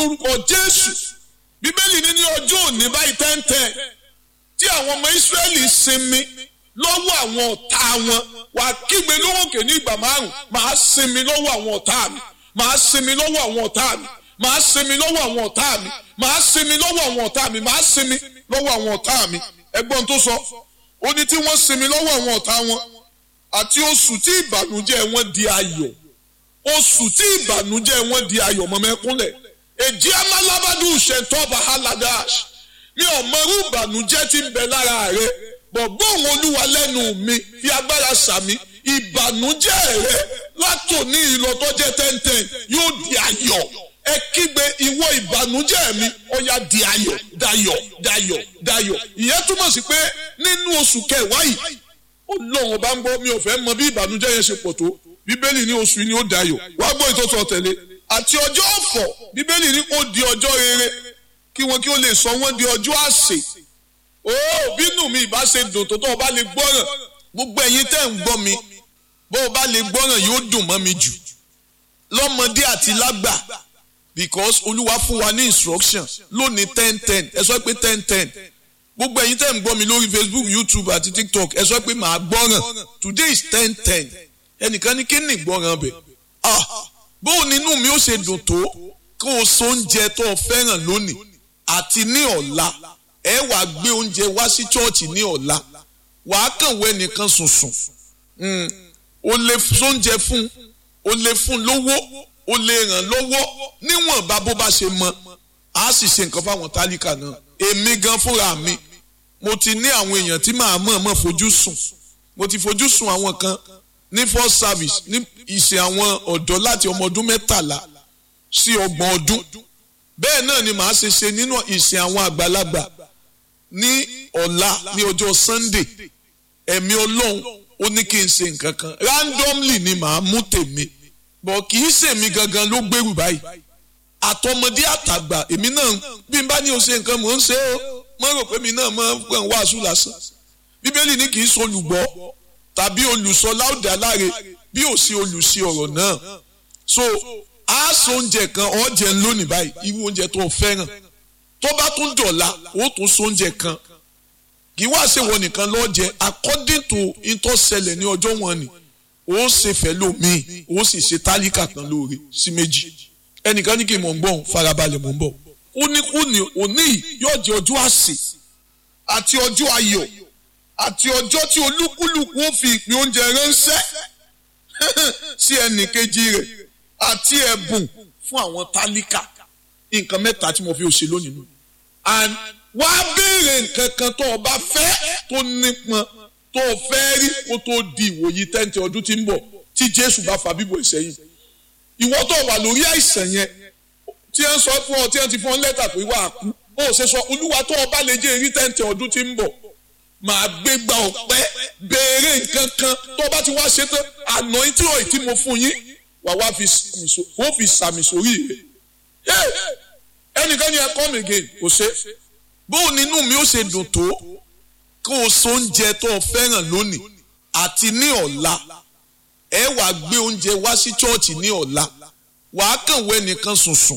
orúkọ jésù bíbélì ní ní ọjọ́ òní báyìí tẹ́ńtẹ́ tí àwọn ọmọ ìsírẹ́lì sinmi lọ́wọ́ àwọn ọ̀tá wọn wà kígbe lóhùnkè ní ìgbà márùn máa sinmi lọ́wọ́ àwọn ọ̀tá mi máa sinmi lọ́wọ́ àwọn ọ̀tá mi máa sinmi lọ́wọ́ àwọn ọ̀tá mi máa sinmi lọ́wọ́ àwọn ọ̀tá mi máa sinmi lọ́wọ́ àwọn ọ̀tá mi ẹgbọ́n tó sọ ó ní tí wọ́n sinmi lọ́wọ́ àwọn ọ̀tá wọn àti oṣù tí ìbànújẹ́ wọn di ayọ̀ oṣù tí ìbànújẹ́ wọn di ayọ̀ mọ́mẹ́kúnlẹ̀ èjì amálábádù ṣètọ́ba haladash mi ò mọrú ìbànújẹ́ tí ń bẹ lára rẹ bọ̀ gbóhùn olúwa lẹ́nu mi fi agbára sàmí ìbànújẹ́ rẹ látòní ìlọtọ́jẹ́ tẹ́ntẹ́n yóò di ayọ̀ ẹ kígbe ìwọ ìbànújẹ́ mi ó yá di ayọ̀ dayọ̀ dayọ̀ dayọ̀ ìyẹn túmọ̀ sí pé nínú oṣù kẹwàá yìí ọlọ́run ọba ń gbọ́ mi ò fẹ́ mọ bí ìbànújẹ́ yẹn ṣe pọ̀ tó bíbélì ní oṣù yìí ni ó dayọ̀ wá gbọ́ ìtọ́sọ̀ tẹ̀lé àti ọjọ́ ọ̀fọ̀ bíbélì ní ó di ọjọ́ rere kí wọn kí ó lè sọ wọ́n di ọjọ́ àsè ó bínú mi ìbá ṣe dùn tó tó o bá lè gbọ́ràn gbogbo ẹ̀yin tẹ́ ń gbọ́ mi bó o bá lè gbọ́ràn yóò dùn mọ́ mi jù lọ́mọdé àti lágbà because olúwa fún wa ní instruction lónìí ten ten ẹ sọ pé ten ten gbogbo ẹ̀yin tẹ́ ń gbọ́ mi lórí facebook youtube àti tiktok ẹ sọ pé màá gbọ́ràn today is ten ten ẹnìkan ní kí ni ìgbọ́ràn bẹ̀ ah bóun nínú mi ó ṣe dùn tó kó o so oúnjẹ tó o fẹ́ràn lónìí àti ní ọ̀la ẹ wà gbé oúnjẹ wá sí chọ́ọ̀chì ní ọ̀la wàá kàn wọ ẹnìkan sùnsùn o lè sóúnjẹ fún o lè fún lówó o lè ràn lọ́wọ́ níwọ̀nba bó bá ṣe mọ a sì ṣe nǹkan fáwọn tálíkà náà èmi gan fúnra mi mo ti ní àwọn èèyàn tí màá mọ̀ mọ̀ fojú sùn mo ti fojú sùn àwọn kan ní first service ní ìṣe àwọn ọ̀dọ́ láti ọmọ ọdún mẹ́tàlá sí ọgbọ̀n ọdún bẹ́ẹ̀ náà ni màá ṣe ṣe nínú ìṣe àwọn àgbàlagbà ní ọ̀la ní ọjọ́ sunday ẹ̀mí ọlọ́run ó ní kí n ṣe nǹkan kan randomly ni màá mú tèmi bọ̀ kì í ṣèmi gangan ló gbèrú báyìí àtọmọdé àtàgbà èmi náà bí n bá ní o ṣe nǹkan mò ń ṣe ó mo rò pé mi náà máa ń pẹ̀ ń wàásù lásán bíbélì ní kì í ṣe olùgbọ́ tàbí olùsọ láòdì aláre bí ò sí olùsí ọ̀rọ̀ náà so a sọ oúnjẹ kan ọ̀jẹ̀ lónìí báyìí irú oúnjẹ tó o fẹ́ràn tó bá tún dọ̀la ó tún sọ oúnjẹ kan kì í wá ṣe wọ nìkan lọ́jẹ according to ìtọ́sẹlẹ̀ ní ọjọ́ wọn ni ó ṣe fẹ́ lómi ó sì ṣe tálíkà kan lóore sí méjì ẹnìkan ní kí n mọ̀ ń gbọ́n farabalẹ̀ mọ̀ ń bọ̀ ó ní kú ní òní yóò jẹ́ ọjọ́ àsè àti ọjọ́ ayọ̀ àti ọjọ́ tí olúkúlùkù ó fi ìpín oúnjẹ ránṣẹ́ sí ẹnì kejì rẹ̀ àti ẹ̀bùn fún àwọn tálíkà nǹkan mẹ́ta tí mo fi ṣe lónìí nù. and wá béèrè nǹkan kan tó o bá fẹ́ tó nípọn tó o fẹ́ rí kó tó di ìwòyí tẹ́ǹtì ọdún tí ń bọ̀ tí jésù bá fa bíbọ̀ ìsẹ́yìn. ìwọ tó wà lórí àìsàn yẹn tí ẹ ń sọ fún ọ tí ẹ ti fún ọ lẹ́tà pé wà á kú ó ṣe sọ olúwa tó o bá lè jẹ́ èrí tẹ́ǹtì ọdún tí ń bọ̀ màá gbé gba ọ̀pẹ́ béèrè nǹkan kan tó bá ti wá ṣe tán anointing oil tí mo fún yín wà wá fi sàmì sórí rẹ̀ ẹnìkan ni ẹ come again kò ṣe bóun nínú mi ó ṣe dùn tó kó o so oúnjẹ tó o fẹ́ràn lónìí àti ní ọ̀la ẹ wà gbé oúnjẹ wá sí chọ́ọ̀chì ní ọ̀la wà á kàn wọ ẹnìkan sùnsùn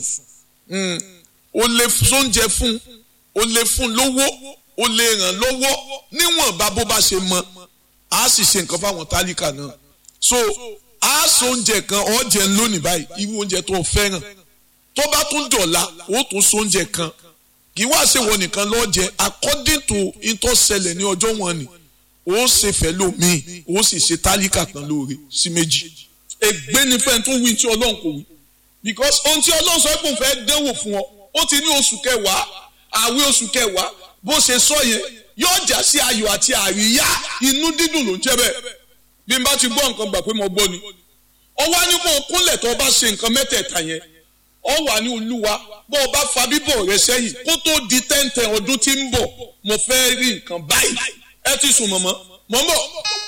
o lè sóúnjẹ fún o lè fún lówó o lè ràn lọ́wọ́ níwọ̀nba bó bá ṣe mọ a sì ṣe nǹkan fáwọn tálíkà náà so a so oúnjẹ kan ọ̀jẹ̀ lónìí báyìí irú oúnjẹ tó o fẹ́ràn tó bá tún dọ̀la ó tún so oúnjẹ kan kì í wá ṣe wọ nìkan lọ́jẹ according to ìtọ́sẹlẹ̀ ní ọjọ́ wọn ni ó ṣe fẹ́ lómi ó sì ṣe tálíkà kan lóore sí méjì ègbé ni fẹ́ẹ́ tún wí tí ọlọ́run kò wí because ohun tí ọlọ́run sọ pé òun fẹ́ dánwò fún ọ ó ti ní oṣù kẹwàá àwẹ̀ oṣù kẹwàá bó ṣe sọ yẹn yóò já sí ayọ̀ àti àríyá inú dídùn ló ń jẹ́ bẹ́ẹ̀ bí n bá ti gbọ́ nǹkan gbà pé mo gbọ́ ni ó wá ní kó o kúnlẹ̀ tó o bá ṣe nǹkan mẹ́tẹ̀ẹ̀ta yẹn ó wà ní olúwa bó o bá fa bíbọ̀ rẹ sẹ́yìn kó tó di tẹ́ǹtẹ̀ ọdún tí ń bọ̀ mo fẹ́ rí nǹkan báyìí ẹ ti sùn mọ̀mọ́ mọ̀ ń bọ̀.